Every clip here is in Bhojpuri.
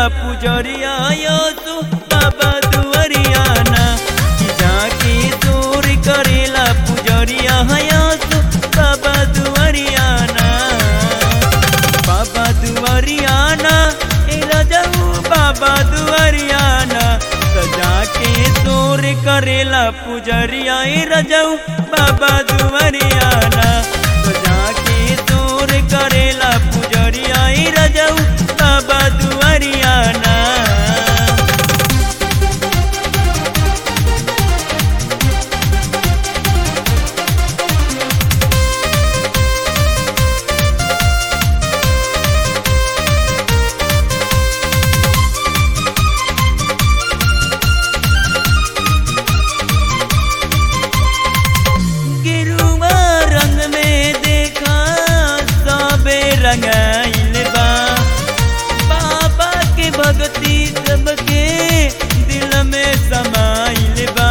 पुजरिया यसु बाबा दुवरियाना कि जाके दूर करेला पुजरिया यसु बाबा दुवरियाना बाबा दुवरियाना ए रजऊ बाबा दुवरियाना सजा के दूर करेला पुजरिया ए रजऊ बाबा दुवरियाना सजा के दूर करेला पुजरिया ए रजऊ बाबा दुवरियाना गिरुआ रंग में देखा सबे रंगाइल बा बाबा के भक्ति सबके दिल में समाइल बा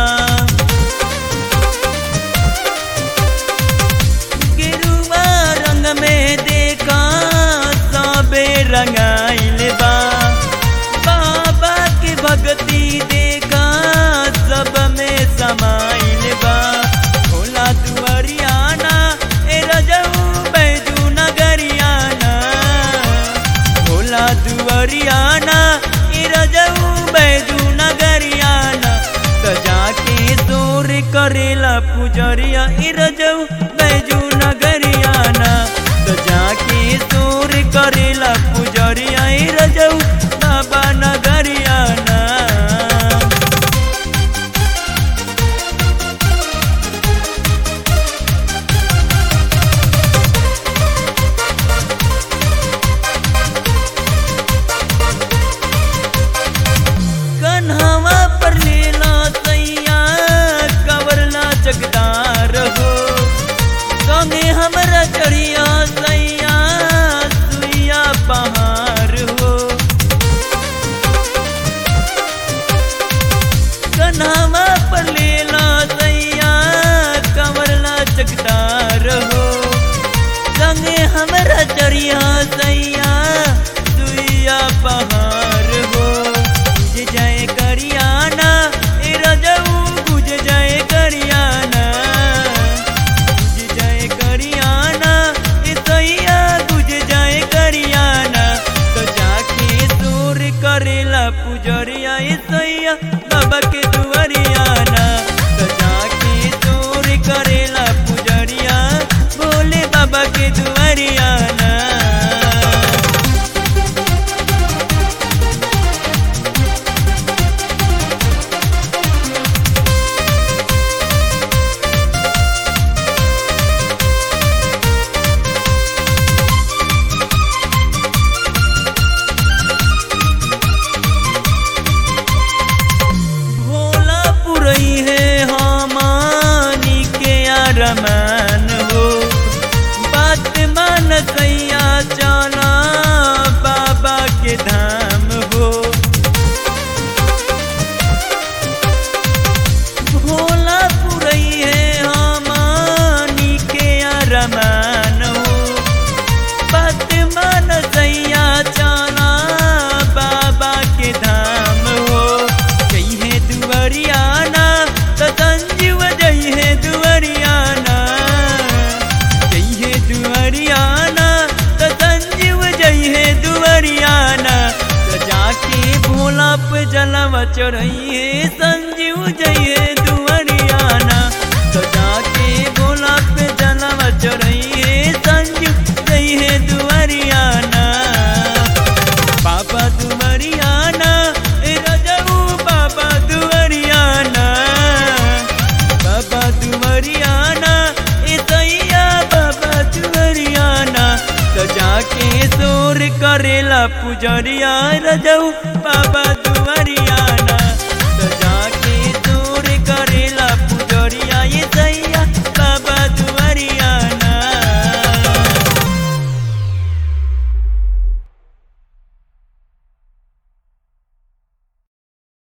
गिरुआ रंग में देखा सबे रंगाइल बा बाबा के भक्ति देखा सब में समाइल बा भोला दुआरियाना ए रजऊ बैजू नगरियाना भोला दुआरियाना ए रजऊ बैजू नगरियाना सजा के दूर करेला पुजरिया ए रजऊ बैजू नगरियाना सजा के दूर करेला पुजरिया ए रजऊ बाबा नगरियाना कन्हवा पर लेला सैया कवरला जगदार हो संगे हमरा चढ़िया सैया सुइया पहाड़ हो कन्हवा पर लेला सैया कवरला जगदार हो संगे हमरा चढ़िया सैया सुइया पहाड़ हो गुज जाए करियाना ए रजऊ गुज जाए करियाना गुज जाए करियाना ए सैया गुज जाए करियाना तो जाके दूर करेला पुजरिया ए सैया बाबा के दुआरियाना तो जाके दूर करेला पुजरिया बोले बाबा के दुआरियाना भोला पुरई है हमानी के अरमान हो बात मान सैया चला बाबा के धाम हो भोला पुरई है हमानी के अरमान हो बात मान सैया चला बाबा के धाम हो जई है दुआरियाना तो संजीव जई है दुआरियाना जई है दुआरियाना तो संजीव जई है दुआरियाना तो जाके भोला पे जलवा चढ़ई है संजीव जई है दुआरियाना तो जाके भोला पे जलवा चढ़ई है संजीव जई है दुआरियाना बाबा दुआरियाना ए रजऊ बाबा दुआरियाना बाबा दुआरियाना ए सैया बाबा दुआरियाना तो जाके दूर करेला पुजरिया रजऊ बाबा दुआरियाना